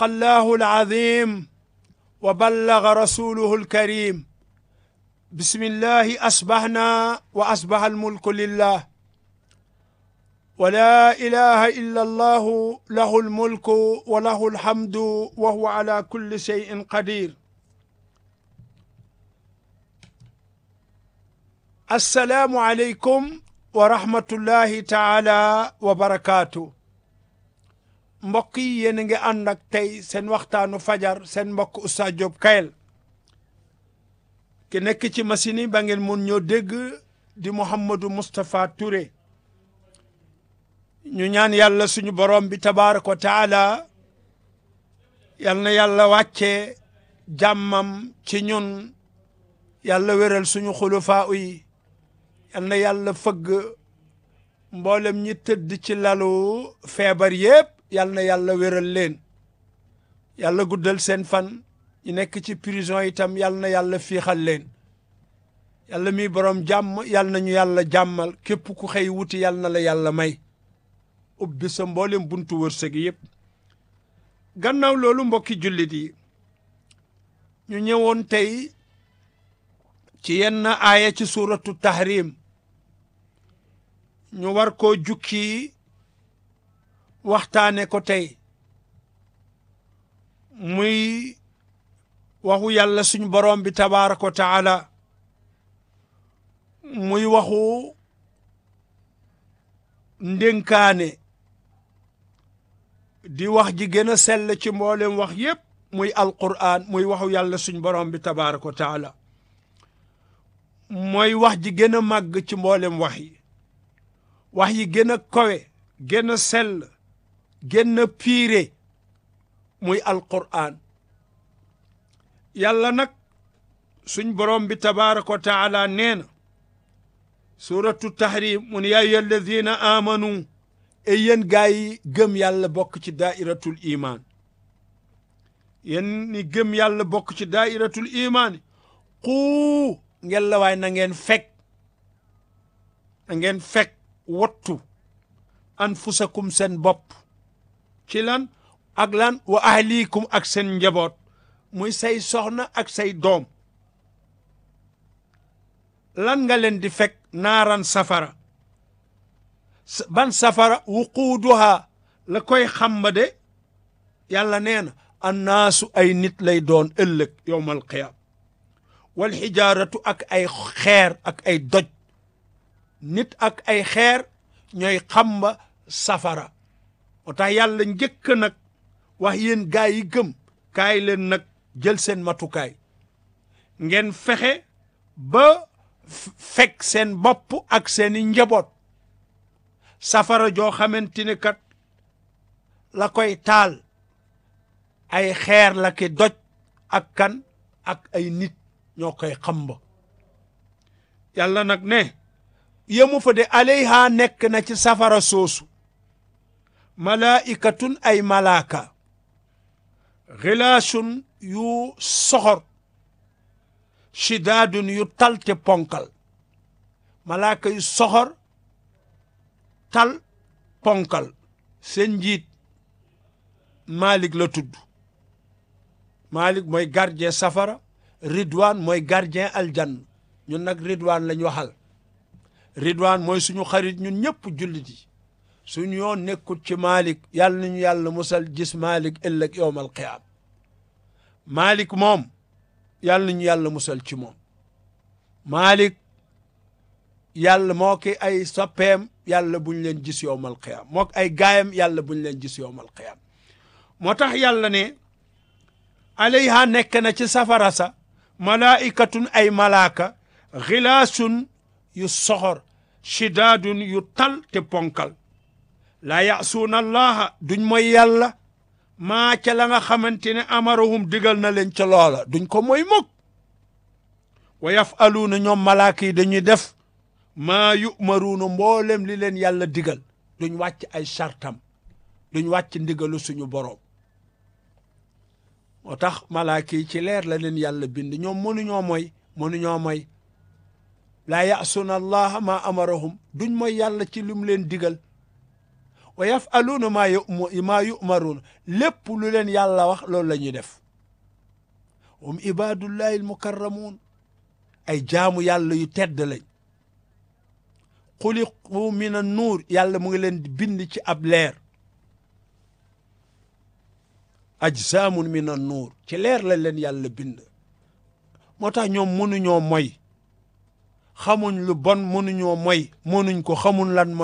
صدق الله العظيم وبلغ رسوله الكريم بسم الله أصبحنا وأصبح الملك لله ولا إله إلا الله له الملك وله الحمد وهو على كل شيء قدير السلام عليكم ورحمة الله تعالى وبركاته mbokk yi yéen a ngi ànd ak tey seen waxtaanu fajar seen mbokk Oustaz Diop Kayel ki nekk ci machine yi ba ngeen mun ñoo dégg di Mouhamadou Moustapha Touré ñu ñaan yàlla suñu borom bi tabaaraka wa taala yal na yàlla wàcce jàmmam ci ñun yàlla wéral suñu xulufaa yi yal na yàlla fëgg mboolem ñi tëdd ci lalu feebar yépp yal na yàlla wéral leen yàlla guddal seen fan ñu nekk ci prison itam yal na yàlla fiixal leen yàlla mi borom jàmm yal na ñu yàlla jàmmal képp ku xëy wuti yal na la yàlla may ubbi sa mboolem buntu wërsëg yëpp gannaaw loolu mbokki jullit yi ñu ñëwoon tey ci yenn aaya ci suuratu tahrim ñu war koo jukki waxtaane ko tey muy waxu yàlla suñ borom bi tabaaraka wa taala muy waxu ndénkaane di wax ji gën a sell ci mboolem wax yépp muy alqur'an muy waxu yàlla suñ borom bi tabaaraka wa taala mooy wax ji gën a màgg ci mboolem wax yi wax yi gën a kowe gën a sell gën a piire muy alqur'an yàlla nag suñ borom bi tabaaraka wa taala nee na suratu tahrim mu ne yaa ayyuha alladina amanu e yéen gaa yi gëm yàlla bokk ci daairatul iman yéen ni gëm yàlla bokk ci daairatul iman xuu ngeen la waay na ngeen fekk na ngeen fekk wattu anfusakum seen bopp ci lan ak lan wa ahlikum ak seen njaboot muy say soxna ak say doom lan nga leen di fekk naaran safara ban safara wuquuduha la koy xamba de yàlla nee na annaasu ay nit lay doon ëllëg yowmal qiyaam wal xijaaratu ak ay xeer ak ay doj nit ak ay xeer ñooy xamba safara moo tax yàlla njëkk nag wax yéen gaa yi gëm kaay leen nag jël seen matukaay ngeen fexe ba fekk seen bopp ak seeni njaboot safara joo xamante ni kat la koy taal ay xeer la ki doj ak kan ak ay nit ñoo koy xamba yàlla nag ne yemu fa de alayha nekk na ci safara soosu malaikatun ay malaaka xilaasun yu soxor shidaadun yu talte ponkal malaaka yu soxor tal ponkal seen njiit Malik la tudd Malik mooy gardien safara Ridwan mooy gardien aljanna ñun nag Ridwan lañ waxal Ridwan mooy suñu xarit ñun ñëpp jullit yi suñu yoon nekkul ci Malik yàlla nañu yàlla musal gis Malik ëllëg yowmal qiyaam Malik moom yàlla nañu yàlla musal ci moom Malik yàlla moo ki ay soppeem yàlla buñ leen gis yowmal qiyaam moo ay gaayam yàlla buñ leen gis yowmal qiyaam moo tax yàlla ne alayha nekk na ci safara sa malaikatun ay malaaka xilaasun yu soxor shidaadun yu tal te ponkal laa yaasuuna allaha duñ mooy yàlla maa ca la nga xamante ne amarahum digal na leen ca loola duñ ko mooy mukk wa yafaluuna ñoom malaaka yi dañuy def maa yumaruuna mboolem li leen yàlla digal duñ wàcc ay sartam duñ wàcc ndigalu suñu boroom moo tax malaaka yi ci leer la leen yàlla bind ñoom mënuñoo mooy mënuñoo mooy laa yaasuuna allaha maa amarahum duñ mooy yàlla ci lim leen digal wa yafaluuna maa yu maa yumaruuna lépp lu leen yàlla wax loolu la ñuy def hum ibadullahi almukarramuun ay jaamu yàlla yu tedd lañ xuliqu min an nuur yàlla mu ngi leen di bind ci ab leer ajsaamun min an nuur ci leer lañ leen yàlla bind moo tax ñoom mënuñoo moy xamuñ lu bon mënuñoo moy mënuñ ko xamuñ lan mooy